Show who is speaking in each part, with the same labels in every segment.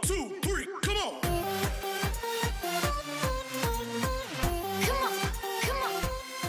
Speaker 1: two, three, come on.
Speaker 2: Come on, come on.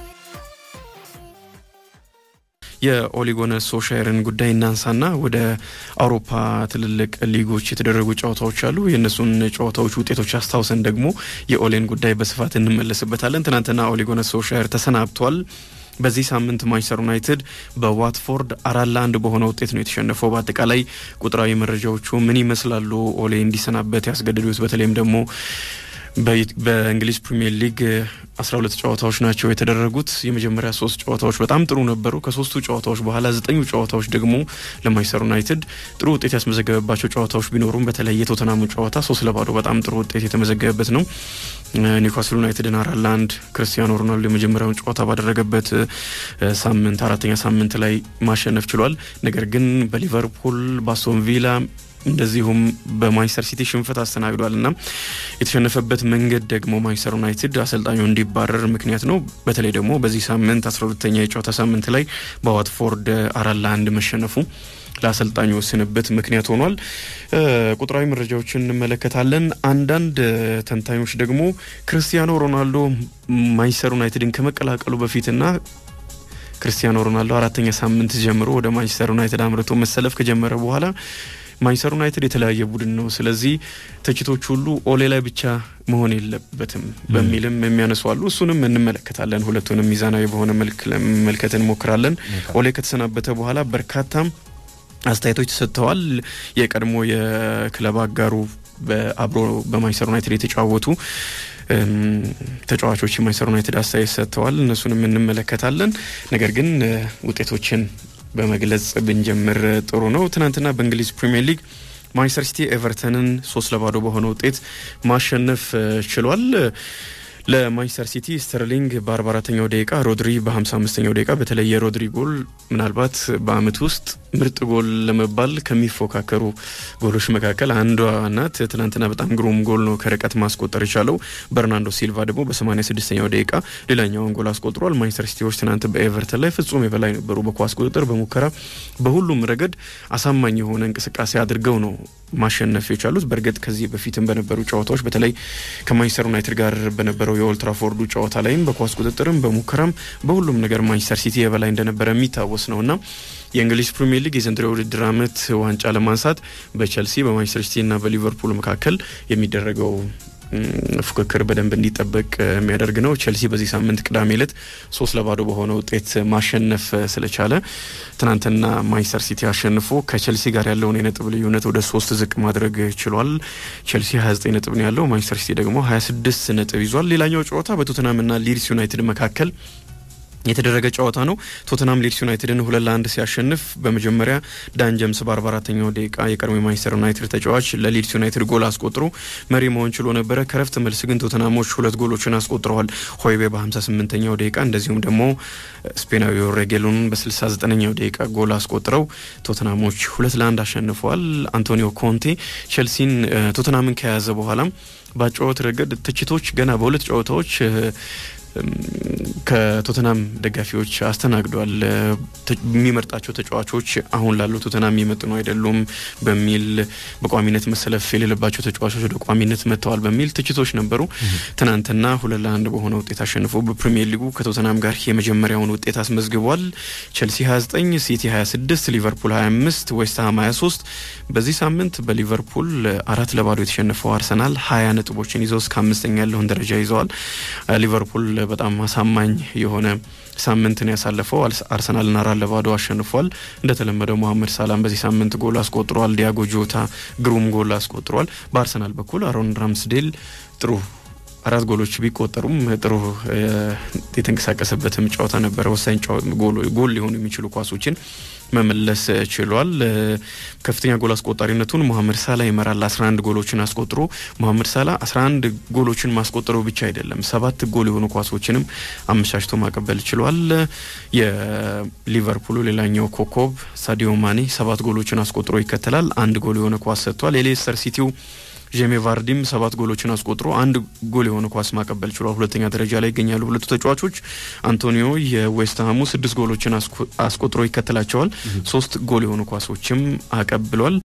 Speaker 3: የኦሊጎነ ሶሻየርን ጉዳይ እናንሳና ወደ አውሮፓ ትልልቅ ሊጎች የተደረጉ ጨዋታዎች አሉ። የእነሱን ጨዋታዎች ውጤቶች አስታውሰን ደግሞ የኦሌን ጉዳይ በስፋት እንመለስበታለን። ትናንትና ኦሊጎነ ሶሻየር ተሰናብቷል። በዚህ ሳምንት ማንቸስተር ዩናይትድ በዋትፎርድ አራት ለአንድ በሆነ ውጤት ነው የተሸነፈው። በአጠቃላይ ቁጥራዊ መረጃዎቹ ምን ይመስላሉ? ኦሌ እንዲሰናበት ያስገድዱት በተለይም ደግሞ በእንግሊዝ ፕሪሚየር ሊግ 12 ጨዋታዎች ናቸው የተደረጉት። የመጀመሪያ ሶስት ጨዋታዎች በጣም ጥሩ ነበሩ። ከሶስቱ ጨዋታዎች በኋላ ዘጠኙ ጨዋታዎች ደግሞ ለማንቸስተር ዩናይትድ ጥሩ ውጤት ያስመዘገበባቸው ጨዋታዎች ቢኖሩም በተለይ የቶተናሙ ጨዋታ ሶስት ለባዶ በጣም ጥሩ ውጤት የተመዘገበበት ነው። ኒውካስል ዩናይትድን አራት ለአንድ ክርስቲያኖ ሮናልዶ የመጀመሪያውን ጨዋታ ባደረገበት ሳምንት አራተኛ ሳምንት ላይ ማሸነፍ ችሏል። ነገር ግን በሊቨርፑል በአስቶን ቪላ እንደዚሁም በማንቸስተር ሲቲ ሽንፈት አስተናግዷል እና የተሸነፈበት መንገድ ደግሞ ማንቸስተር ዩናይትድ አሰልጣኙ እንዲባረር ምክንያት ነው። በተለይ ደግሞ በዚህ ሳምንት አስራ ሁለተኛ የጨዋታ ሳምንት ላይ በዋትፎርድ አራት ለአንድ መሸነፉ ለአሰልጣኙ ስንብት ምክንያት ሆኗል። ቁጥራዊ መረጃዎችን እንመለከታለን። አንዳንድ ተንታኞች ደግሞ ክርስቲያኖ ሮናልዶ ማንቸስተር ዩናይትድን ከመቀላቀሉ በፊትና ክርስቲያኖ ሮናልዶ አራተኛ ሳምንት ጀምሮ ወደ ማንቸስተር ዩናይትድ አምርቶ መሰለፍ ከጀመረ በኋላ ማንቸስተር ዩናይትድ የተለያየ ቡድን ነው። ስለዚህ ትችቶች ሁሉ ኦሌ ላይ ብቻ መሆን የለበትም በሚልም የሚያነሱ አሉ። እሱንም እንመለከታለን። ሁለቱንም ሚዛናዊ በሆነ መልክ ለመመልከት እንሞክራለን። ኦሌ ከተሰናበተ በኋላ በርካታ አስተያየቶች ተሰጥተዋል። የቀድሞ የክለብ አጋሩ በአብሮ በማንቸስተር ዩናይትድ የተጫወቱ ተጫዋቾች የማንቸስተር ዩናይትድ አስተያየት ሰጥተዋል። እነሱንም እንመለከታለን። ነገር ግን ውጤቶችን በመግለጽ ብንጀምር ጥሩ ነው። ትናንትና በእንግሊዝ ፕሪምየር ሊግ ማንቸስተር ሲቲ ኤቨርተንን ሶስት ለባዶ በሆነ ውጤት ማሸነፍ ችሏል። ለማንቸስተር ሲቲ ስተርሊንግ በ44ኛው ደቂቃ ሮድሪ በ55ኛው ደቂቃ በተለይ የሮድሪ ጎል ምናልባት በአመት ውስጥ ምርጥ ጎል ለመባል ከሚፎካከሩ ጎሎች መካከል አንዷ ናት። ትናንትና በጣም ግሩም ጎል ነው ከርቀት ማስቆጠር የቻለው። በርናንዶ ሲልቫ ደግሞ በ86ኛው ደቂቃ ሌላኛውን ጎል አስቆጥሯል። ማንቸስተር ሲቲዎች ትናንት በኤቨርተን ላይ ፍጹም የበላይ ነበሩ። በኳስ ቁጥጥር፣ በሙከራ፣ በሁሉም ረገድ አሳማኝ የሆነ እንቅስቃሴ አድርገው ነው ማሸነፍ የቻሉት። በእርግጥ ከዚህ በፊትም በነበሩ ጨዋታዎች በተለይ ከማንቸስተር ዩናይትድ ጋር በነበረው የኦልትራፎርዱ ጨዋታ ላይም በኳስ ቁጥጥርም በሙከራም በሁሉም ነገር ማንቸስተር ሲቲ የበላይ እንደነበረ የሚታወስ ነው እና የእንግሊዝ ፕሪሚየር ሊግ የዘንድሮ የውድድር ዓመት ዋንጫ ለማንሳት በቸልሲ በማንቸስተር ሲቲ እና በሊቨርፑል መካከል የሚደረገው ፉክክር በደንብ እንዲጠበቅ የሚያደርግ ነው። ቸልሲ በዚህ ሳምንት ቅዳሜ ዕለት ሶስት ለባዶ በሆነ ውጤት ማሸነፍ ስለቻለ ትናንትና ማንቸስተር ሲቲ አሸንፎ ከቸልሲ ጋር ያለውን የነጥብ ልዩነት ወደ ሶስት ዝቅ ማድረግ ችሏል። ቸልሲ 29 ነጥብ ነው ያለው፣ ማንቸስተር ሲቲ ደግሞ 26 ነጥብ ይዟል። ሌላኛው ጨዋታ በቶተናምና ሊድስ ዩናይትድ መካከል የተደረገ ጨዋታ ነው። ቶተናም ሊድስ ዩናይትድን ሁለት ለአንድ ሲያሸንፍ በመጀመሪያ ዳን ጀምስ በአርባ አራተኛው ደቂቃ የቀድሞ የማንቸስተር ዩናይትድ ተጫዋች ለሊድስ ዩናይትድ ጎል አስቆጥሮ መሪ መሆን ችሎ ነበረ። ከረፍት መልስ ግን ቶተናሞች ሁለት ጎሎችን አስቆጥረዋል። ሆይቤ በሀምሳ ስምንተኛው ደቂቃ እንደዚሁም ደግሞ ስፔናዊው ሬጌሎን በስልሳ ዘጠነኛው ደቂቃ ጎል አስቆጥረው ቶተናሞች ሁለት ለአንድ አሸንፈዋል። አንቶኒዮ ኮንቴ ቼልሲን ቶተናምን ከያዘ በኋላም በጨዋታ ረገድ ትችቶች ገና በሁለት ጨዋታዎች ከቶተናም ደጋፊዎች አስተናግዷል። የሚመርጣቸው ተጫዋቾች አሁን ላሉ ቶተናም የሚመጥኑ አይደሉም በሚል በቋሚነት መሰለፍ የሌለባቸው ተጫዋቾች ወደ ቋሚነት መጥተዋል በሚል ትችቶች ነበሩ። ትናንትና ሁለት ለአንድ በሆነ ውጤት አሸንፎ በፕሪሚየር ሊጉ ከቶተናም ጋር የመጀመሪያውን ውጤት አስመዝግቧል። ቸልሲ 29፣ ሲቲ 26፣ ሊቨርፑል 25፣ ዌስትሃም 23። በዚህ ሳምንት በሊቨርፑል አራት ለባዶ የተሸነፈው አርሰናል ሀያ ነጥቦችን ይዘው እስከ አምስተኛ ያለውን ደረጃ ይዘዋል። ሊቨርፑል በጣም አሳማኝ የሆነ ሳምንትን ያሳለፈው አርሰናልን አራት ለባዶ አሸንፏል። እንደተለመደው መሐመድ ሳላም በዚህ ሳምንት ጎል አስቆጥሯል። ዲያጎ ጆታ ግሩም ጎል አስቆጥሯል። በአርሰናል በኩል አሮን ራምስዴል ጥሩ አራት ጎሎች ቢቆጠሩም ጥሩ የተንቀሳቀሰበትም ጨዋታ ነበረ። ወሳኝ ጎል ሊሆኑ የሚችሉ ኳሶችን መመለስ ችሏል። ከፍተኛ ጎል አስቆጣሪነቱን መሐመድ ሳላ ይመራል። 11 ጎሎችን አስቆጥሮ መሐመድ ሳላ 11 ጎሎችን ማስቆጠሩ ብቻ አይደለም፣ ሰባት ጎል የሆኑ ኳሶችንም አመቻችቶ ማቀበል ችሏል። የሊቨርፑሉ ሌላኛው ኮከብ ሳዲዮ ማኔ ሰባት ጎሎችን አስቆጥሮ ይከተላል። አንድ ጎል የሆነ ኳስ ሰጥቷል። የሌስተር ሲቲው ጄሜ ቫርዲም ሰባት ጎሎችን አስቆጥሮ አንድ ጎል የሆነ ኳስ ማቀበል ችሏል። ሁለተኛ ደረጃ ላይ ይገኛሉ ሁለቱ ተጫዋቾች። አንቶኒዮ የዌስትሃሙ ስድስት ጎሎችን አስቆጥሮ ይከተላቸዋል። ሶስት ጎል የሆኑ ኳሶችም አቀብሏል።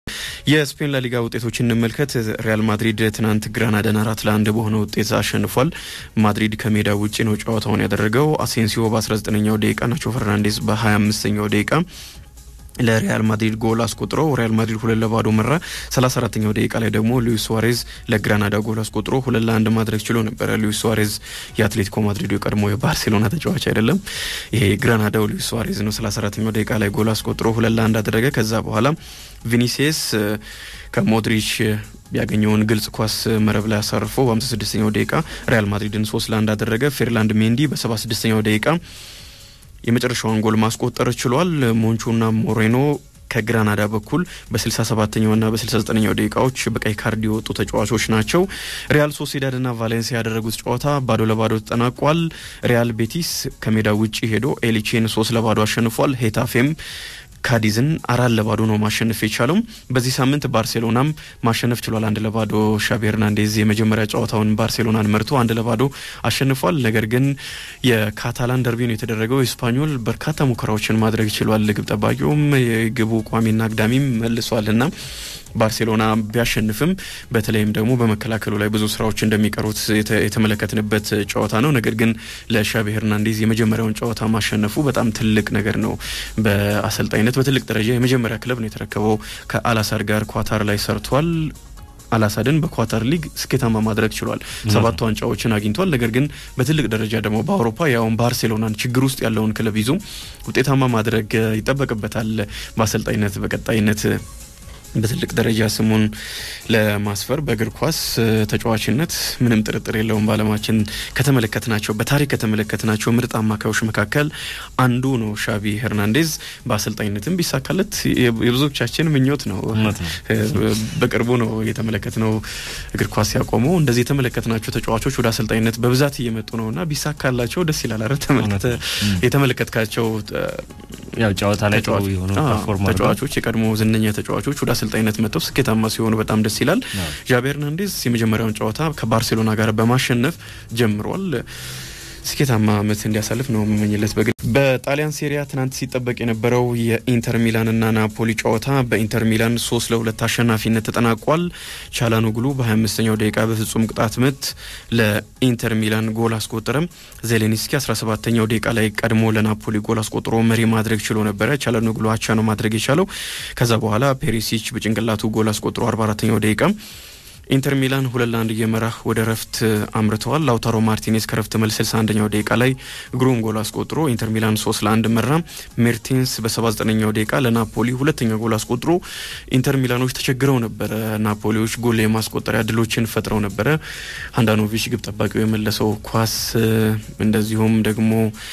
Speaker 3: የስፔን ላሊጋ ውጤቶች እንመልከት። ሪያል ማድሪድ ትናንት ግራናዳን አራት ለአንድ በሆነ ውጤት አሸንፏል። ማድሪድ ከሜዳ ውጭ ነው ጨዋታውን ያደረገው። አሴንሲዮ በ19ኛው ደቂቃ፣ ናቾ ፈርናንዴዝ በ25ኛው ደቂቃ ለሪያል ማድሪድ ጎል አስቆጥሮ ሪያል ማድሪድ ሁለት ለባዶ መራ። 34ኛው ደቂቃ ላይ ደግሞ ሉዊስ ሱዋሬዝ ለግራናዳ ጎል አስቆጥሮ ሁለት ለአንድ ማድረግ ችሎ ነበረ። ሉዊስ ሱዋሬዝ የአትሌቲኮ ማድሪዱ የቀድሞ የባርሴሎና ተጫዋች አይደለም። ይሄ ግራናዳው ሉዊስ ሱዋሬዝ ነው። 34ኛው ደቂቃ ላይ ጎል አስቆጥሮ ሁለት ለአንድ አደረገ። ከዛ በኋላ ቪኒሲየስ ከሞድሪች ያገኘውን ግልጽ ኳስ መረብ ላይ አሳርፎ በ56ኛው ደቂቃ ሪያል ማድሪድን ሶስት ለአንድ አደረገ። ፌርላንድ ሜንዲ በ76ኛው ደቂቃ የመጨረሻውን ጎል ማስቆጠር ችሏል። ሞንቾና ሞሬኖ ከግራናዳ በኩል በ67ኛውና በ69ኛው ደቂቃዎች በቀይ ካርድ የወጡ ተጫዋቾች ናቸው። ሪያል ሶሲዳድና ቫሌንሲያ ያደረጉት ጨዋታ ባዶ ለባዶ ተጠናቋል። ሪያል ቤቲስ ከሜዳ ውጭ ሄዶ ኤሊቼን ሶስት ለባዶ አሸንፏል። ሄታፌም ካዲዝን አራት ለባዶ ነው ማሸነፍ የቻለው። በዚህ ሳምንት ባርሴሎናም ማሸነፍ ችሏል። አንድ ለባዶ ሻቢ ሄርናንዴዝ የመጀመሪያ ጨዋታውን ባርሴሎናን መርቶ አንድ ለባዶ አሸንፏል። ነገር ግን የካታላን ደርቢ ነው የተደረገው። ስፓኞል በርካታ ሙከራዎችን ማድረግ ችሏል። ግብ ጠባቂውም የግቡ ቋሚና አግዳሚም መልሷል እና ባርሴሎና ቢያሸንፍም በተለይም ደግሞ በመከላከሉ ላይ ብዙ ስራዎች እንደሚቀሩት የተመለከትንበት ጨዋታ ነው። ነገር ግን ለሻቢ ሄርናንዴዝ የመጀመሪያውን ጨዋታ ማሸነፉ በጣም ትልቅ ነገር ነው። በአሰልጣኝነት በትልቅ ደረጃ የመጀመሪያ ክለብ ነው የተረከበው። ከአላሳድ ጋር ኳታር ላይ ሰርቷል። አላሳድን በኳታር ሊግ ስኬታማ ማድረግ ችሏል። ሰባት ዋንጫዎችን አግኝቷል። ነገር ግን በትልቅ ደረጃ ደግሞ በአውሮፓ ያውን ባርሴሎናን ችግር ውስጥ ያለውን ክለብ ይዞ ውጤታማ ማድረግ ይጠበቅበታል። በአሰልጣኝነት በቀጣይነት በትልቅ ደረጃ ስሙን ለማስፈር በእግር ኳስ ተጫዋችነት ምንም ጥርጥር የለውም። በዓለማችን ከተመለከትናቸው በታሪክ ከተመለከትናቸው ምርጥ አማካዮች መካከል አንዱ ነው ሻቢ ሄርናንዴዝ። በአሰልጣኝነትም ቢሳካለት የብዙዎቻችን ምኞት ነው። በቅርቡ ነው የተመለከትነው እግር ኳስ ያቆመው። እንደዚህ የተመለከትናቸው ተጫዋቾች ወደ አሰልጣኝነት በብዛት እየመጡ ነው እና ቢሳካላቸው ደስ ይላል። አረ የተመለከትካቸው
Speaker 1: ያው ጨዋታ ላይ ጥሩ የሆኑ
Speaker 3: ተጫዋቾች የቀድሞ ዝነኛ ተጫዋቾች ወደ አሰልጣኝነት መጥተው ስኬታማ ሲሆኑ በጣም ደስ ይላል። ዣቢ ሄርናንዴዝ የመጀመሪያውን ጨዋታ ከባርሴሎና ጋር በማሸነፍ ጀምሯል። ስኬታማ ዓመት እንዲያሳልፍ ነው የምመኝለት። በግል በጣሊያን ሴሪያ ትናንት ሲጠበቅ የነበረው የኢንተር ሚላንና ናፖሊ ጨዋታ በኢንተር ሚላን ሶስት ለሁለት አሸናፊነት ተጠናቋል። ቻላኖግሉ በ25ኛው ደቂቃ በፍጹም ቅጣት ምት ለኢንተር ሚላን ጎል አስቆጠረም። ዜሌኒስኪ 17ኛው ደቂቃ ላይ ቀድሞ ለናፖሊ ጎል አስቆጥሮ መሪ ማድረግ ችሎ ነበረ። ቻላኖግሉ አቻ ነው ማድረግ የቻለው። ከዛ በኋላ ፔሪሲች በጭንቅላቱ ጎል አስቆጥሮ 44ኛው ደቂቃ ኢንተር ሚላን ሁለት ለአንድ እየመራ ወደ ረፍት አምርተዋል። ላውታሮ ማርቲኔዝ ከረፍት መልስ 61ኛው ደቂቃ ላይ ግሩም ጎል አስቆጥሮ ኢንተር ሚላን ሶስት ለአንድ መራ። ሜርቴንስ በ79ኛው ደቂቃ ለናፖሊ ሁለተኛ ጎል አስቆጥሮ ኢንተር ሚላኖች ተቸግረው ነበረ። ናፖሊዎች ጎል የማስቆጠሪያ ድሎችን ፈጥረው ነበረ። አንዳኖቪች ግብ ጠባቂው የመለሰው ኳስ እንደዚሁም ደግሞ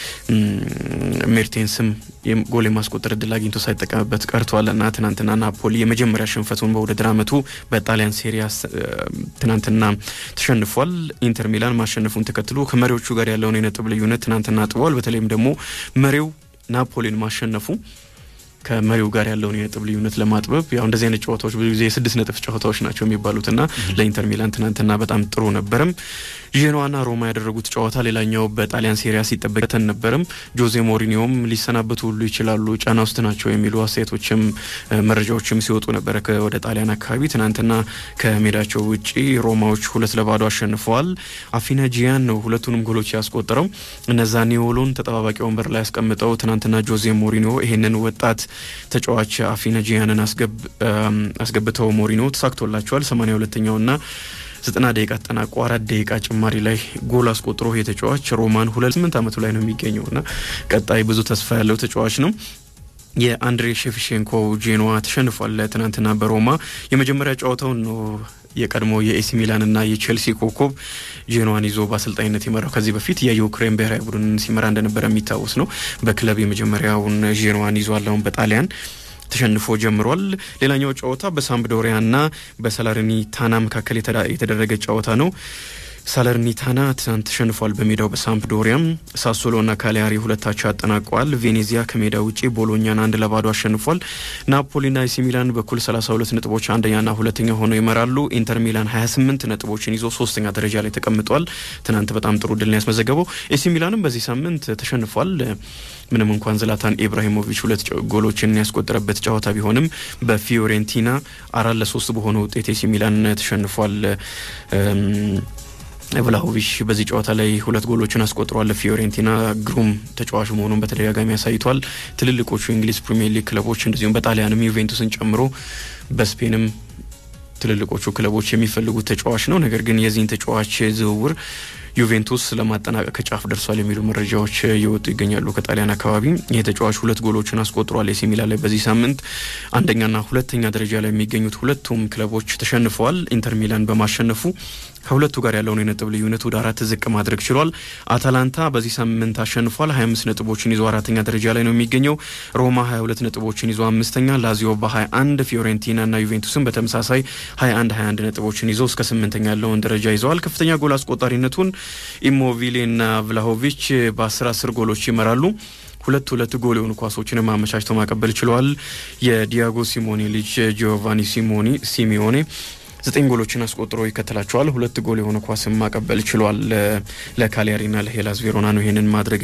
Speaker 3: ሜርቴንስም ጎል የማስቆጠር እድል አግኝቶ ሳይጠቀምበት ቀርቷል እና ትናንትና ናፖሊ የመጀመሪያ ሽንፈቱን በውድድር ዓመቱ በጣሊያን ሴሪያ ትናንትና ተሸንፏል። ኢንተር ሚላን ማሸነፉን ተከትሎ ከመሪዎቹ ጋር ያለውን የነጥብ ልዩነት ትናንትና አጥበዋል። በተለይም ደግሞ መሪው ናፖሊን ማሸነፉ ከመሪው ጋር ያለውን የነጥብ ልዩነት ለማጥበብ ያው እንደዚህ አይነት ጨዋታዎች ብዙ ጊዜ የስድስት ነጥብ ጨዋታዎች ናቸው የሚባሉትና ለኢንተር ሚላን ትናንትና በጣም ጥሩ ነበርም። ዤኖዋና ሮማ ያደረጉት ጨዋታ ሌላኛው በጣሊያን ሴሪያ ሲጠበቅ ነበርም። ጆዜ ሞሪኒዮም ሊሰናበቱ ሁሉ ይችላሉ፣ ጫና ውስጥ ናቸው የሚሉ አስተያየቶችም መረጃዎችም ሲወጡ ነበረ ወደ ጣሊያን አካባቢ። ትናንትና ከሜዳቸው ውጪ ሮማዎች ሁለት ለባዶ አሸንፈዋል። አፊና ጂያን ነው ሁለቱንም ጎሎች ያስቆጠረው። እነዛ ኒዮሎን ተጠባባቂ ወንበር ላይ ያስቀምጠው ትናንትና ጆዜ ሞሪኒዮ ይሄንን ወጣት ተጫዋች አፊና ጂያንን አስገብተው ሞሪኒዮ ተሳክቶላቸዋል። ሰማንያ ሁለተኛውና ዘጠና ደቂቃ ተጠናቆ አራት ደቂቃ ጭማሪ ላይ ጎል አስቆጥሮ የተጫዋች ሮማን ሁለት ስምንት ዓመቱ ላይ ነው የሚገኘው እና ቀጣይ ብዙ ተስፋ ያለው ተጫዋች ነው። የአንድሬ ሼፍቼንኮ ጄኖዋ ተሸንፏል። ትናንትና በሮማ የመጀመሪያ ጨዋታውን ነው የቀድሞ የኤሲ ሚላን እና የቼልሲ ኮከብ ጄኖዋን ይዞ በአሰልጣኝነት የመራው ከዚህ በፊት የዩክሬን ብሔራዊ ቡድን ሲመራ እንደነበረ የሚታወስ ነው። በክለብ የመጀመሪያውን ጄኖዋን ይዟል። አሁን በጣሊያን ተሸንፎ ጀምሯል። ሌላኛው ጨዋታ በሳምፕዶሪያና በሳላርኒታና መካከል የተደረገ ጨዋታ ነው። ሳለርኒታና ትናንት ተሸንፏል በሜዳው በሳምፕዶሪያም። ሳሶሎና ካሊያሪ ሁለታቸው አጠናቀዋል። ቬኔዚያ ከሜዳ ውጪ ቦሎኛን አንድ ለባዶ አሸንፏል። ናፖሊና ኤሲ ሚላን በኩል 32 ነጥቦች አንደኛና ሁለተኛ ሆነው ይመራሉ። ኢንተር ሚላን 28 ነጥቦችን ይዞ ሶስተኛ ደረጃ ላይ ተቀምጧል። ትናንት በጣም ጥሩ ድልን ያስመዘገበው ኤሲ ሚላንም በዚህ ሳምንት ተሸንፏል። ምንም እንኳን ዝላታን ኢብራሂሞቪች ሁለት ጎሎችን ያስቆጠረበት ጨዋታ ቢሆንም በፊዮሬንቲና አራት ለሶስት በሆነ ውጤት ኤሲ ሚላን ተሸንፏል። ቭላሆቪች በዚህ ጨዋታ ላይ ሁለት ጎሎችን አስቆጥሯል። ፊዮሬንቲና ግሩም ተጫዋች መሆኑን በተደጋጋሚ አሳይቷል። ትልልቆቹ የእንግሊዝ ፕሪሚየር ሊግ ክለቦች እንደዚሁም በጣሊያንም ዩቬንቱስን ጨምሮ በስፔንም ትልልቆቹ ክለቦች የሚፈልጉት ተጫዋች ነው። ነገር ግን የዚህን ተጫዋች ዝውውር ዩቬንቱስ ለማጠናቀቅ ከጫፍ ደርሷል የሚሉ መረጃዎች እየወጡ ይገኛሉ። ከጣሊያን አካባቢ ይህ ተጫዋች ሁለት ጎሎችን አስቆጥሯል። ኤሲ ሚላን ላይ በዚህ ሳምንት አንደኛና ሁለተኛ ደረጃ ላይ የሚገኙት ሁለቱም ክለቦች ተሸንፈዋል። ኢንተር ሚላን በማሸነፉ ከሁለቱ ጋር ያለውን የነጥብ ልዩነት ወደ አራት ዝቅ ማድረግ ችሏል። አታላንታ በዚህ ሳምንት አሸንፏል። 25 ነጥቦችን ይዞ አራተኛ ደረጃ ላይ ነው የሚገኘው። ሮማ 22 ነጥቦችን ይዞ አምስተኛ፣ ላዚዮ በ21 ፊዮሬንቲና እና ዩቬንቱስን በተመሳሳይ 21 21 ነጥቦችን ይዞ እስከ ስምንተኛ ያለውን ደረጃ ይዘዋል። ከፍተኛ ጎል አስቆጣሪነቱን ኢሞቪሌ እና ቭላሆቪች በ10 10 ጎሎች ይመራሉ። ሁለት ሁለት ጎል የሆኑ ኳሶችንም አመቻችተው ማቀበል ችለዋል። የዲያጎ ሲሞኔ ልጅ ጂዮቫኒ ሲሞኒ ሲሚዮኔ ዘጠኝ ጎሎችን አስቆጥሮ ይከተላቸዋል። ሁለት ጎል የሆነ ኳስን ማቀበል ችሏል። ለካሊያሪና ለሄላስ ቬሮና ነው ይሄንን ማድረግ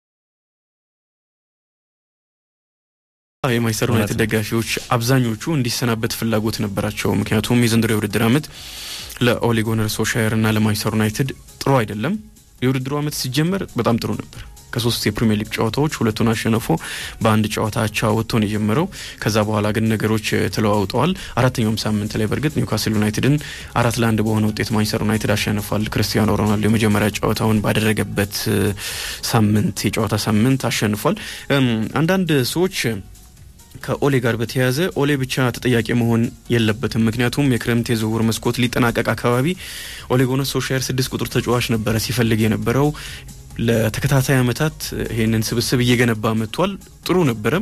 Speaker 3: የማንቸስተር ዩናይትድ ደጋፊዎች አብዛኞቹ እንዲሰናበት ፍላጎት ነበራቸው። ምክንያቱም የዘንድሮ የውድድር ዓመት ለኦሌ ጉናር ሶልሻየር እና ለማንቸስተር ዩናይትድ ጥሩ አይደለም። የውድድሩ ዓመት ሲጀመር በጣም ጥሩ ነበር። ከሶስት የፕሪሚየር ሊግ ጨዋታዎች ሁለቱን አሸንፎ በአንድ ጨዋታ አቻ ወጥቶ ነው የጀመረው። ከዛ በኋላ ግን ነገሮች ተለዋውጠዋል። አራተኛውም ሳምንት ላይ በእርግጥ ኒውካስል ዩናይትድን አራት ለአንድ በሆነ ውጤት ማንቸስተር ዩናይትድ አሸንፏል። ክርስቲያኖ ሮናልዶ የመጀመሪያ ጨዋታውን ባደረገበት ሳምንት የጨዋታ ሳምንት አሸንፏል። አንዳንድ ሰዎች ከኦሌ ጋር በተያያዘ ኦሌ ብቻ ተጠያቂ መሆን የለበትም። ምክንያቱም የክረምት የዝውውር መስኮት ሊጠናቀቅ አካባቢ ኦሌ ጉናር ሶልሻየር ስድስት ቁጥር ተጫዋች ነበረ ሲፈልግ የነበረው ለተከታታይ ዓመታት ይህንን ስብስብ እየገነባ መጥቷል። ጥሩ ነበረ።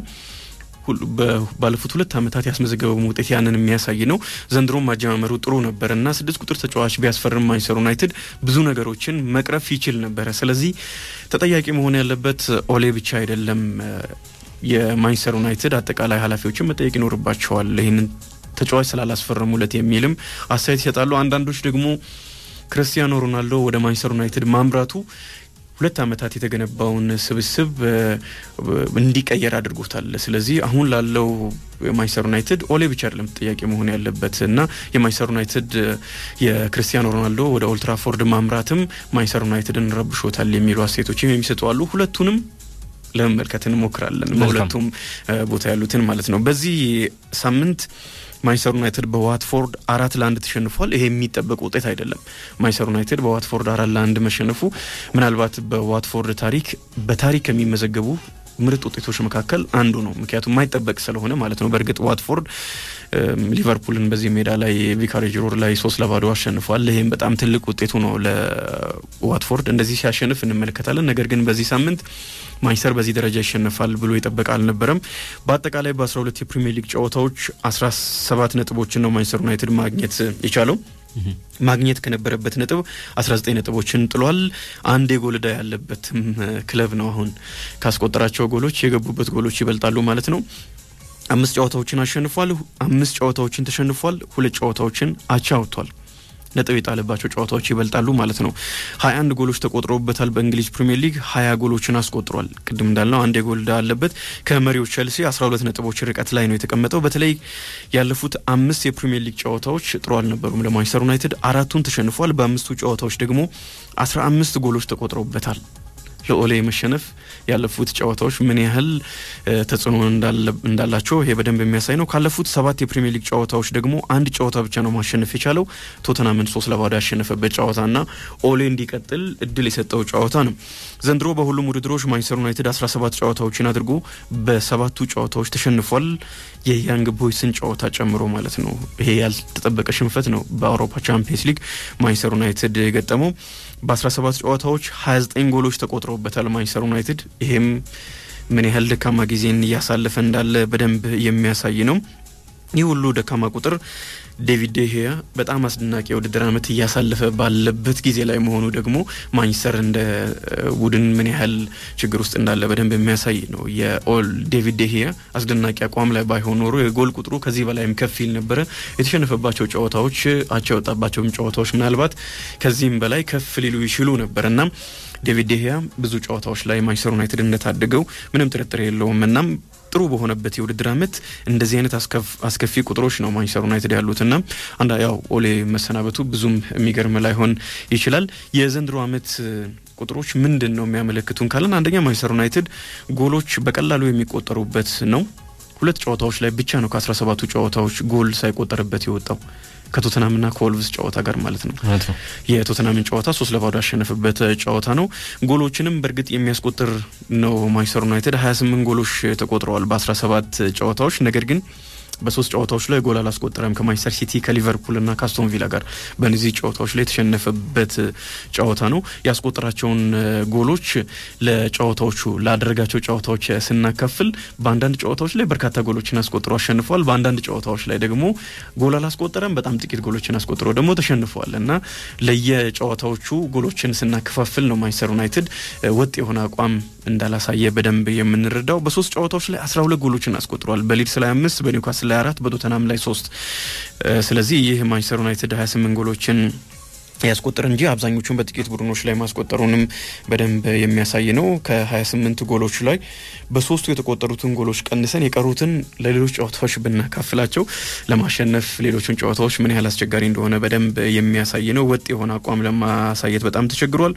Speaker 3: ባለፉት ሁለት ዓመታት ያስመዘገበው ውጤት ያንን የሚያሳይ ነው። ዘንድሮም ማጀማመሩ ጥሩ ነበረ እና ስድስት ቁጥር ተጫዋች ቢያስፈርም ማንቸስተር ዩናይትድ ብዙ ነገሮችን መቅረፍ ይችል ነበረ። ስለዚህ ተጠያቂ መሆን ያለበት ኦሌ ብቻ አይደለም። የማንቸስተር ዩናይትድ አጠቃላይ ኃላፊዎችን መጠየቅ ይኖርባቸዋል። ይህንን ተጫዋች ስላላስፈረሙለት የሚልም አስተያየት ይሰጣሉ። አንዳንዶች ደግሞ ክርስቲያኖ ሮናልዶ ወደ ማንቸስተር ዩናይትድ ማምራቱ ሁለት ዓመታት የተገነባውን ስብስብ እንዲቀየር አድርጎታል። ስለዚህ አሁን ላለው የማንቸስተር ዩናይትድ ኦሌ ብቻ አይደለም ጥያቄ መሆን ያለበት እና የማንቸስተር ዩናይትድ የክርስቲያኖ ሮናልዶ ወደ ኦልትራፎርድ ማምራትም ማንቸስተር ዩናይትድን ረብሾታል የሚሉ አስተያየቶችም የሚሰጡ አሉ። ሁለቱንም ለመመልከት እንሞክራለን። በሁለቱም ቦታ ያሉትን ማለት ነው። በዚህ ሳምንት ማንቸስተር ዩናይትድ በዋትፎርድ አራት ለአንድ ተሸንፏል። ይሄ የሚጠበቅ ውጤት አይደለም። ማንቸስተር ዩናይትድ በዋትፎርድ አራት ለአንድ መሸነፉ ምናልባት በዋትፎርድ ታሪክ በታሪክ ከሚመዘገቡ ምርጥ ውጤቶች መካከል አንዱ ነው። ምክንያቱም የማይጠበቅ ስለሆነ ማለት ነው። በእርግጥ ዋትፎርድ ሊቨርፑልን በዚህ ሜዳ ላይ ቪካሬጅ ሮድ ላይ ሶስት ለባዶ አሸንፏል። ይህም በጣም ትልቅ ውጤቱ ነው ለዋትፎርድ። እንደዚህ ሲያሸንፍ እንመለከታለን። ነገር ግን በዚህ ሳምንት ማንቸስተር በዚህ ደረጃ ይሸነፋል ብሎ የጠበቀ አልነበረም። በአጠቃላይ በ12 የፕሪሚየር ሊግ ጨዋታዎች 17 ነጥቦችን ነው ማንቸስተር ዩናይትድ ማግኘት የቻለው። ማግኘት ከነበረበት ነጥብ 19 ነጥቦችን ጥሏል። አንድ የጎል ዕዳ ያለበትም ክለብ ነው። አሁን ካስቆጠራቸው ጎሎች የገቡበት ጎሎች ይበልጣሉ ማለት ነው። አምስት ጨዋታዎችን አሸንፏል። አምስት ጨዋታዎችን ተሸንፏል። ሁለት ጨዋታዎችን አቻ ወጥቷል። ነጥብ የጣለባቸው ጨዋታዎች ይበልጣሉ ማለት ነው። ሀያ አንድ ጎሎች ተቆጥረውበታል። በእንግሊዝ ፕሪምየር ሊግ ሀያ ጎሎችን አስቆጥሯል። ቅድም እንዳልነው አንድ የጎል ዕዳ አለበት። ከመሪው ቸልሲ አስራ ሁለት ነጥቦች ርቀት ላይ ነው የተቀመጠው። በተለይ ያለፉት አምስት የፕሪምየር ሊግ ጨዋታዎች ጥሩ አልነበሩም ለማንቸስተር ዩናይትድ። አራቱን ተሸንፏል። በአምስቱ ጨዋታዎች ደግሞ አስራ አምስት ጎሎች ተቆጥረውበታል። ለኦሌ መሸነፍ ያለፉት ጨዋታዎች ምን ያህል ተጽዕኖ እንዳላቸው ይሄ በደንብ የሚያሳይ ነው። ካለፉት ሰባት የፕሪሚየር ሊግ ጨዋታዎች ደግሞ አንድ ጨዋታ ብቻ ነው ማሸነፍ የቻለው ቶተናምን ሶስት ለባዶ ያሸነፈበት ጨዋታና ኦሌ እንዲቀጥል እድል የሰጠው ጨዋታ ነው። ዘንድሮ በሁሉም ውድድሮች ማንቸስተር ዩናይትድ 17 ጨዋታዎችን አድርጎ በሰባቱ ጨዋታዎች ተሸንፏል። የያንግ ቦይስን ጨዋታ ጨምሮ ማለት ነው። ይሄ ያልተጠበቀ ሽንፈት ነው በአውሮፓ ቻምፒየንስ ሊግ ማንቸስተር ዩናይትድ የገጠመው። በ17 ጨዋታዎች 29 ጎሎች ተቆጥረውበታል ማንቸስተር ዩናይትድ። ይሄም ምን ያህል ደካማ ጊዜን እያሳለፈ እንዳለ በደንብ የሚያሳይ ነው። ይህ ሁሉ ደካማ ቁጥር ዴቪድ ዴሄያ በጣም አስደናቂ የውድድር ዓመት እያሳለፈ ባለበት ጊዜ ላይ መሆኑ ደግሞ ማንቸስተር እንደ ቡድን ምን ያህል ችግር ውስጥ እንዳለ በደንብ የሚያሳይ ነው። የኦል ዴቪድ ዴሄያ አስደናቂ አቋም ላይ ባይሆን ኖሮ የጎል ቁጥሩ ከዚህ በላይም ከፍ ይል ነበረ። የተሸነፈባቸው ጨዋታዎች፣ አቻ የወጣባቸውም ጨዋታዎች ምናልባት ከዚህም በላይ ከፍ ሊሉ ይችሉ ነበር እና ዴቪድ ዴሄያ ብዙ ጨዋታዎች ላይ ማንቸስተር ዩናይትድ እንደታደገው ምንም ጥርጥር የለውም እናም ጥሩ በሆነበት የውድድር ዓመት እንደዚህ አይነት አስከፊ ቁጥሮች ነው ማንቸስተር ዩናይትድ ያሉትና አንዳ ያው ኦሌ መሰናበቱ ብዙም የሚገርም ላይሆን ይችላል። የዘንድሮ ዓመት ቁጥሮች ምንድን ነው የሚያመለክቱን ካለን አንደኛ ማንቸስተር ዩናይትድ ጎሎች በቀላሉ የሚቆጠሩበት ነው። ሁለት ጨዋታዎች ላይ ብቻ ነው ከአስራ ሰባቱ ጨዋታዎች ጎል ሳይቆጠርበት የወጣው ከቶተናምና ከወልቭስ ጨዋታ ጋር ማለት ነው። የቶተናምን ጨዋታ ሶስት ለባዶ ያሸነፈበት ጨዋታ ነው። ጎሎችንም በእርግጥ የሚያስቆጥር ነው ማንቸስተር ዩናይትድ 28 ጎሎች ተቆጥረዋል በ17 ጨዋታዎች ነገር ግን በሶስት ጨዋታዎች ላይ ጎል አላስቆጠረም። ከማንቸስተር ሲቲ ከሊቨርፑልና ከአስቶን ቪላ ጋር በእነዚህ ጨዋታዎች ላይ የተሸነፈበት ጨዋታ ነው። ያስቆጠራቸውን ጎሎች ለጨዋታዎቹ ላደረጋቸው ጨዋታዎች ስናካፍል በአንዳንድ ጨዋታዎች ላይ በርካታ ጎሎችን አስቆጥሮ አሸንፏል። በአንዳንድ ጨዋታዎች ላይ ደግሞ ጎል አላስቆጠረም፣ በጣም ጥቂት ጎሎችን አስቆጥሮ ደግሞ ተሸንፏል እና ለየጨዋታዎቹ ጎሎችን ስናከፋፍል ነው ማንቸስተር ዩናይትድ ወጥ የሆነ አቋም እንዳላሳየ በደንብ የምንረዳው። በሶስት ጨዋታዎች ላይ አስራ ሁለት ጎሎችን አስቆጥሯል። በሊድስ ላይ አምስት በኒውካስል ላይ አራት በቶተናም ላይ ሶስት። ስለዚህ ይህ ማንቸስተር ዩናይትድ 28 ጎሎችን ያስቆጥር እንጂ አብዛኞቹን በጥቂት ቡድኖች ላይ ማስቆጠሩንም በደንብ የሚያሳይ ነው። ከ28 ጎሎች ላይ በሶስቱ የተቆጠሩትን ጎሎች ቀንሰን የቀሩትን ለሌሎች ጨዋታዎች ብናካፍላቸው ለማሸነፍ ሌሎቹን ጨዋታዎች ምን ያህል አስቸጋሪ እንደሆነ በደንብ የሚያሳይ ነው። ወጥ የሆነ አቋም ለማሳየት በጣም ተቸግሯል።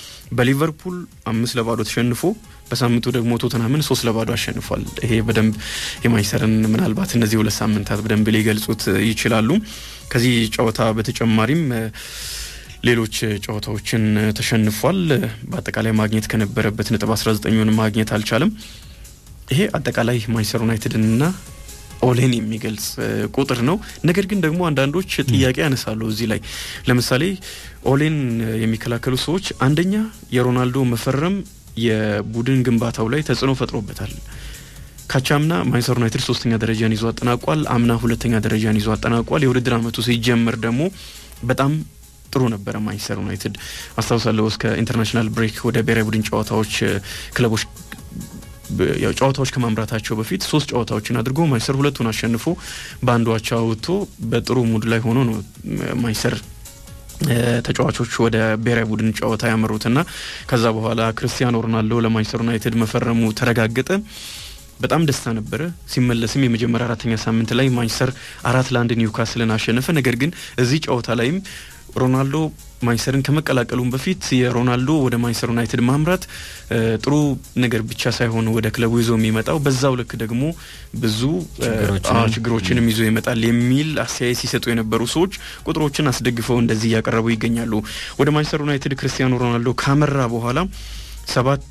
Speaker 3: በሊቨርፑል አምስት ለባዶ ተሸንፎ በሳምንቱ ደግሞ ቶተናምን ሶስት ለባዶ አሸንፏል። ይሄ በደንብ የማንቸስተርን ምናልባት እነዚህ ሁለት ሳምንታት በደንብ ሊገልጹት ይችላሉ። ከዚህ ጨዋታ በተጨማሪም ሌሎች ጨዋታዎችን ተሸንፏል። በአጠቃላይ ማግኘት ከነበረበት ነጥብ 19ን ማግኘት አልቻለም። ይሄ አጠቃላይ ማንቸስተር ዩናይትድንና ኦሌን የሚገልጽ ቁጥር ነው። ነገር ግን ደግሞ አንዳንዶች ጥያቄ ያነሳሉ እዚህ ላይ ለምሳሌ ኦሌን የሚከላከሉ ሰዎች አንደኛ የሮናልዶ መፈረም የቡድን ግንባታው ላይ ተጽዕኖ ፈጥሮበታል። ካቻምና ማንቸስተር ዩናይትድ ሶስተኛ ደረጃን ይዞ አጠናቋል። አምና ሁለተኛ ደረጃን ይዞ አጠናቋል። የውድድር ዓመቱ ሲጀምር ደግሞ በጣም ጥሩ ነበረ ማንቸስተር ዩናይትድ አስታውሳለሁ። እስከ ኢንተርናሽናል ብሬክ ወደ ብሔራዊ ቡድን ጨዋታዎች ክለቦች ያው ጨዋታዎች ከማምራታቸው በፊት ሶስት ጨዋታዎችን አድርጎ ማንቸስተር ሁለቱን አሸንፎ በአንዱ አቻ ወጥቶ በጥሩ ሙድ ላይ ሆኖ ነው ማንቸስተር ተጫዋቾች ወደ ብሔራዊ ቡድን ጨዋታ ያመሩትና ከዛ በኋላ ክርስቲያኖ ሮናልዶ ለማንቸስተር ዩናይትድ መፈረሙ ተረጋገጠ። በጣም ደስታ ነበረ። ሲመለስም የመጀመሪያ አራተኛ ሳምንት ላይ ማንቸስተር አራት ለአንድ ኒውካስልን አሸነፈ። ነገር ግን እዚህ ጨዋታ ላይም ሮናልዶ ማንቸስተርን ከመቀላቀሉም በፊት የሮናልዶ ወደ ማንቸስተር ዩናይትድ ማምራት ጥሩ ነገር ብቻ ሳይሆን ወደ ክለቡ ይዞ የሚመጣው በዛው ልክ ደግሞ ብዙ ችግሮችንም ይዞ ይመጣል የሚል አስተያየት ሲሰጡ የነበሩ ሰዎች ቁጥሮችን አስደግፈው እንደዚህ እያቀረቡ ይገኛሉ። ወደ ማንቸስተር ዩናይትድ ክርስቲያኖ ሮናልዶ ካመራ በኋላ ሰባት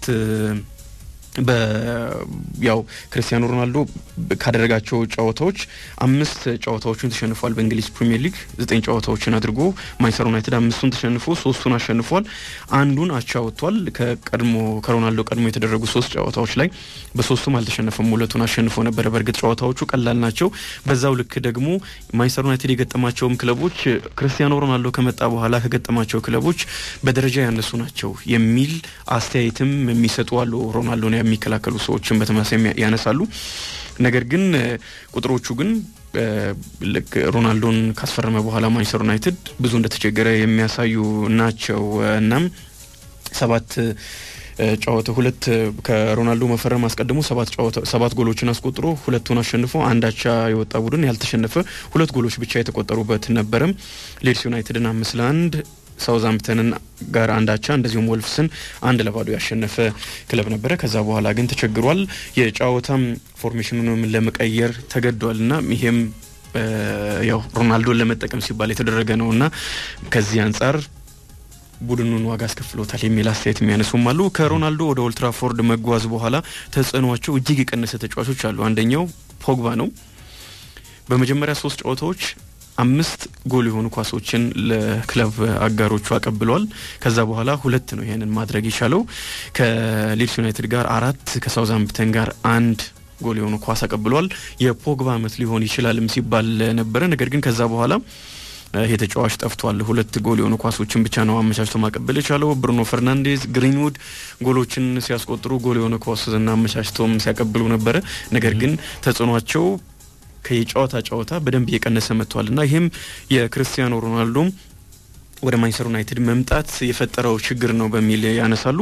Speaker 3: ያው ክርስቲያኖ ሮናልዶ ካደረጋቸው ጨዋታዎች አምስት ጨዋታዎችን ተሸንፏል። በእንግሊዝ ፕሪሚየር ሊግ ዘጠኝ ጨዋታዎችን አድርጎ ማንቸስተር ዩናይትድ አምስቱን ተሸንፎ ሶስቱን አሸንፏል። አንዱን አቻ ወጥቷል። ከቀድሞ ከሮናልዶ ቀድሞ የተደረጉ ሶስት ጨዋታዎች ላይ በሶስቱም አልተሸነፈም። ሁለቱን አሸንፎ ነበረ። በእርግጥ ጨዋታዎቹ ቀላል ናቸው። በዛው ልክ ደግሞ ማንቸስተር ዩናይትድ የገጠማቸውም ክለቦች ክርስቲያኖ ሮናልዶ ከመጣ በኋላ ከገጠማቸው ክለቦች በደረጃ ያነሱ ናቸው የሚል አስተያየትም የሚሰጡ አሉ። ሮናልዶ የሚከላከሉ ሰዎችን በተመሳሳይ ያነሳሉ። ነገር ግን ቁጥሮቹ ግን ልክ ሮናልዶን ካስፈረመ በኋላ ማንቸስተር ዩናይትድ ብዙ እንደተቸገረ የሚያሳዩ ናቸው። እናም ሰባት ጨዋታ ሁለት ከሮናልዶ መፈረም አስቀድሞ ሰባት ጨዋታ ሰባት ጎሎችን አስቆጥሮ ሁለቱን አሸንፎ አንድ አቻ የወጣ ቡድን ያልተሸነፈ ሁለት ጎሎች ብቻ የተቆጠሩበት ነበረም። ሌድስ ዩናይትድን አምስት ለአንድ ሳውዝሃምፕተንን ጋር አንድ አቻ እንደዚሁም ወልፍስን አንድ ለባዶ ያሸነፈ ክለብ ነበረ። ከዛ በኋላ ግን ተቸግሯል። የጨዋታም ፎርሜሽኑንም ለመቀየር ተገዷል እና ይሄም ያው ሮናልዶን ለመጠቀም ሲባል የተደረገ ነው እና ከዚህ አንጻር ቡድኑን ዋጋ አስከፍሎታል የሚል አስተያየት የሚያነሱም አሉ። ከሮናልዶ ወደ ኦልትራፎርድ መጓዝ በኋላ ተጽዕኗቸው እጅግ የቀነሰ ተጫዋቾች አሉ። አንደኛው ፖግባ ነው። በመጀመሪያ ሶስት ጨዋታዎች አምስት ጎል የሆኑ ኳሶችን ለክለብ አጋሮቹ አቀብለዋል። ከዛ በኋላ ሁለት ነው ይህንን ማድረግ የቻለው። ከሊድስ ዩናይትድ ጋር አራት፣ ከሳውዝሃምፕተን ጋር አንድ ጎል የሆኑ ኳስ አቀብሏል። የፖግባ አመት ሊሆን ይችላልም ሲባል ነበረ። ነገር ግን ከዛ በኋላ ይሄ ተጫዋች ጠፍቷል። ሁለት ጎል የሆኑ ኳሶችን ብቻ ነው አመቻችቶ ማቀበል የቻለው። ብሩኖ ፈርናንዴዝ፣ ግሪንውድ ጎሎችን ሲያስቆጥሩ ጎል የሆነ ኳስና አመቻችቶም ሲያቀብሉ ነበረ። ነገር ግን ተጽዕኗቸው ከየጨዋታ ጨዋታ በደንብ እየቀነሰ መጥቷል እና ይህም የክርስቲያኖ ሮናልዶም ወደ ማንቸስተር ዩናይትድ መምጣት የፈጠረው ችግር ነው በሚል ያነሳሉ።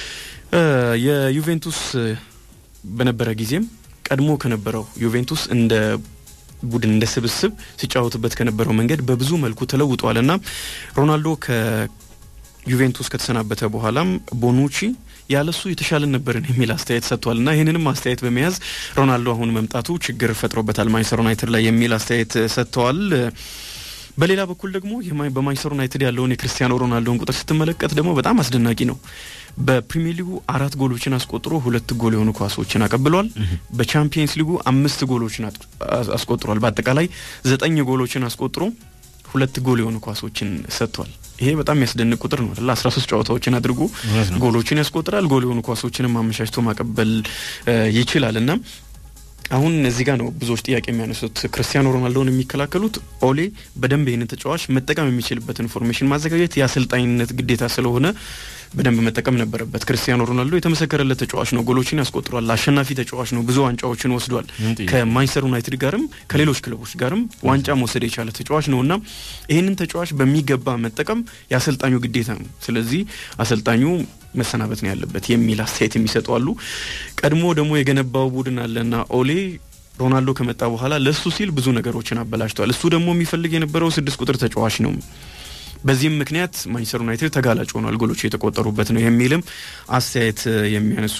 Speaker 3: የዩቬንቱስ በነበረ ጊዜም ቀድሞ ከነበረው ዩቬንቱስ እንደ ቡድን እንደ ስብስብ ሲጫወትበት ከነበረው መንገድ በብዙ መልኩ ተለውጧል እና ሮናልዶ ከዩቬንቱስ ከተሰናበተ በኋላም ቦኑቺ ያለሱ የተሻለን ነበርን የሚል አስተያየት ሰጥቷል እና ይህንንም አስተያየት በመያዝ ሮናልዶ አሁን መምጣቱ ችግር ፈጥሮበታል ማንቸስተር ዩናይትድ ላይ የሚል አስተያየት ሰጥተዋል። በሌላ በኩል ደግሞ በማንቸስተር ዩናይትድ ያለውን የክርስቲያኖ ሮናልዶን ቁጥር ስትመለከት ደግሞ በጣም አስደናቂ ነው። በፕሪሚየር ሊጉ አራት ጎሎችን አስቆጥሮ ሁለት ጎል የሆኑ ኳሶችን አቀብሏል። በቻምፒየንስ ሊጉ አምስት ጎሎችን አስቆጥሯል። በአጠቃላይ ዘጠኝ ጎሎችን አስቆጥሮ ሁለት ጎል የሆኑ ኳሶችን ሰጥቷል። ይሄ በጣም የሚያስደንቅ ቁጥር ነው አይደል? አስራ ሶስት ጨዋታዎችን አድርጎ ጎሎችን ያስቆጥራል። ጎል የሆኑ ኳሶችንም አመቻችቶ ማቀበል ይችላል እና አሁን እዚህ ጋር ነው ብዙዎች ጥያቄ የሚያነሱት። ክርስቲያኖ ሮናልዶን የሚከላከሉት ኦሌ በደንብ ይህንን ተጫዋች መጠቀም የሚችልበት ኢንፎርሜሽን ማዘጋጀት የአሰልጣኝነት ግዴታ ስለሆነ በደንብ መጠቀም ነበረበት። ክርስቲያኖ ሮናልዶ የተመሰከረለት ተጫዋች ነው። ጎሎችን ያስቆጥሯል። አሸናፊ ተጫዋች ነው። ብዙ ዋንጫዎችን ወስዷል። ከማንቸስተር ዩናይትድ ጋርም ከሌሎች ክለቦች ጋርም ዋንጫ መውሰድ የቻለ ተጫዋች ነው እና ይህንን ተጫዋች በሚገባ መጠቀም የአሰልጣኙ ግዴታ ነው። ስለዚህ አሰልጣኙ መሰናበት ነው ያለበት የሚል አስተያየት የሚሰጡ አሉ። ቀድሞ ደግሞ የገነባው ቡድን አለና ኦሌ ሮናልዶ ከመጣ በኋላ ለሱ ሲል ብዙ ነገሮችን አበላሽቷል። እሱ ደግሞ የሚፈልግ የነበረው ስድስት ቁጥር ተጫዋች ነው። በዚህም ምክንያት ማንቸስተር ዩናይትድ ተጋላጭ ሆኗል። ጎሎቹ የተቆጠሩበት ነው የሚልም አስተያየት የሚያነሱ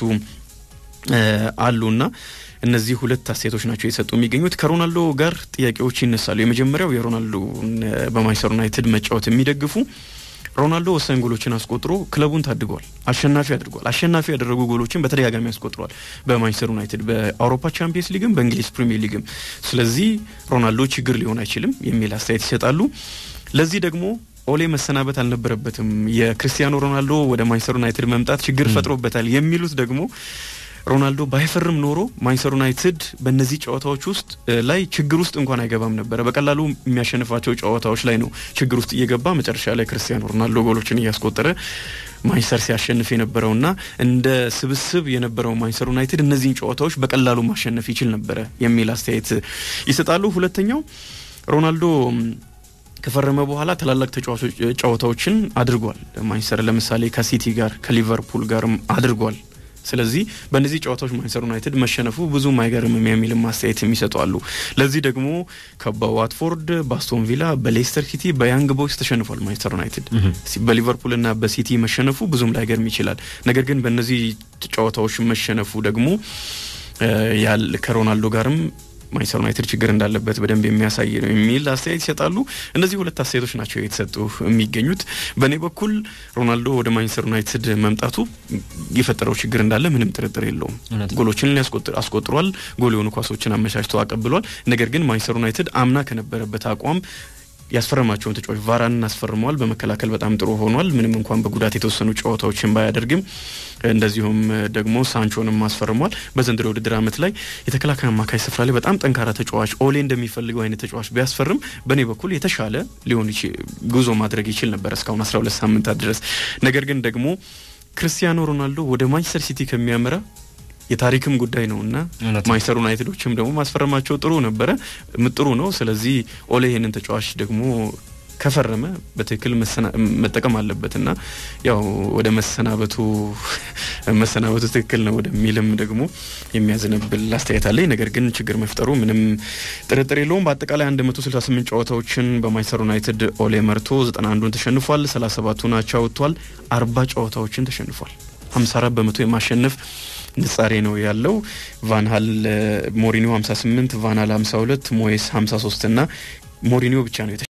Speaker 3: አሉና እነዚህ ሁለት አስተያየቶች ናቸው የሰጡ የሚገኙት። ከሮናልዶ ጋር ጥያቄዎች ይነሳሉ። የመጀመሪያው የሮናልዶ በማንቸስተር ዩናይትድ መጫወት የሚደግፉ ሮናልዶ ወሳኝ ጎሎችን አስቆጥሮ ክለቡን ታድጓል፣ አሸናፊ አድርጓል። አሸናፊ ያደረጉ ጎሎችን በተደጋጋሚ አስቆጥሯል በማንቸስተር ዩናይትድ በአውሮፓ ቻምፒየንስ ሊግም በእንግሊዝ ፕሪሚየር ሊግም። ስለዚህ ሮናልዶ ችግር ሊሆን አይችልም የሚል አስተያየት ይሰጣሉ። ለዚህ ደግሞ ኦሌ መሰናበት አልነበረበትም፣ የክርስቲያኖ ሮናልዶ ወደ ማንቸስተር ዩናይትድ መምጣት ችግር ፈጥሮበታል የሚሉት ደግሞ ሮናልዶ ባይፈርም ኖሮ ማንቸስተር ዩናይትድ በእነዚህ ጨዋታዎች ውስጥ ላይ ችግር ውስጥ እንኳን አይገባም ነበረ። በቀላሉ የሚያሸንፋቸው ጨዋታዎች ላይ ነው ችግር ውስጥ እየገባ መጨረሻ ላይ ክርስቲያኖ ሮናልዶ ጎሎችን እያስቆጠረ ማንቸስተር ሲያሸንፍ የነበረውና እንደ ስብስብ የነበረው ማንቸስተር ዩናይትድ እነዚህን ጨዋታዎች በቀላሉ ማሸነፍ ይችል ነበረ የሚል አስተያየት ይሰጣሉ። ሁለተኛው ሮናልዶ ከፈረመ በኋላ ታላላቅ ተጫዋቾች ጨዋታዎችን አድርጓል። ማንቸስተር ለምሳሌ ከሲቲ ጋር ከሊቨርፑል ጋርም አድርጓል። ስለዚህ በእነዚህ ጨዋታዎች ማንቸስተር ዩናይትድ መሸነፉ ብዙም አይገርምም የሚልም አስተያየት የሚሰጡ አሉ። ለዚህ ደግሞ በዋትፎርድ፣ በአስቶን ቪላ፣ በሌስተር ሲቲ፣ በያንግ ቦይስ ተሸንፏል ማንቸስተር ዩናይትድ። በሊቨርፑልና በሲቲ መሸነፉ ብዙም ላይገርም ይችላል። ነገር ግን በእነዚህ ጨዋታዎች መሸነፉ ደግሞ ከሮናልዶ ጋርም ማንቸስተር ዩናይትድ ችግር እንዳለበት በደንብ የሚያሳይ ነው የሚል አስተያየት ይሰጣሉ። እነዚህ ሁለት አስተያየቶች ናቸው የተሰጡ የሚገኙት። በእኔ በኩል ሮናልዶ ወደ ማንቸስተር ዩናይትድ መምጣቱ የፈጠረው ችግር እንዳለ ምንም ጥርጥር የለውም። ጎሎችን አስቆጥሯል። ጎል የሆኑ ኳሶችን አመቻችቶ አቀብሏል። ነገር ግን ማንቸስተር ዩናይትድ አምና ከነበረበት አቋም ያስፈረማቸውን ተጫዋች ቫራንን አስፈርመዋል። በመከላከል በጣም ጥሩ ሆኗል። ምንም እንኳን በጉዳት የተወሰኑ ጨዋታዎችን ባያደርግም እንደዚሁም ደግሞ ሳንቾንም አስፈርሟል። በዘንድሮ ውድድር ዓመት ላይ የተከላካይ አማካይ ስፍራ ላይ በጣም ጠንካራ ተጫዋች ኦሌ እንደሚፈልገው አይነት ተጫዋች ቢያስፈርም በእኔ በኩል የተሻለ ሊሆን ጉዞ ማድረግ ይችል ነበር እስካሁን 12 ሳምንታት ድረስ። ነገር ግን ደግሞ ክርስቲያኖ ሮናልዶ ወደ ማንቸስተር ሲቲ ከሚያመራ የታሪክም ጉዳይ ነው እና ማንቸስተር ዩናይትዶችም ደግሞ ማስፈረማቸው ጥሩ ነበረ፣ ጥሩ ነው። ስለዚህ ኦሌ ይህንን ተጫዋች ደግሞ ከፈረመ በትክክል መጠቀም አለበት እና ያው ወደ መሰናበቱ መሰናበቱ ትክክል ነው ወደሚልም ደግሞ የሚያዘነብል አስተያየት አለኝ። ነገር ግን ችግር መፍጠሩ ምንም ጥርጥር የለውም። በአጠቃላይ 168 ጨዋታዎችን በማንቸስተር ዩናይትድ ኦሌ መርቶ 91ዱን ተሸንፏል፣ 37ቱን አቻ ወጥቷል፣ 40 ጨዋታዎችን ተሸንፏል። 54 በመቶ የማሸነፍ ንጻሬ ነው ያለው። ቫንሃል ሞሪኒዮ 58፣ ቫንሃል 52፣ ሞየስ 53 እና ሞሪኒዮ ብቻ ነው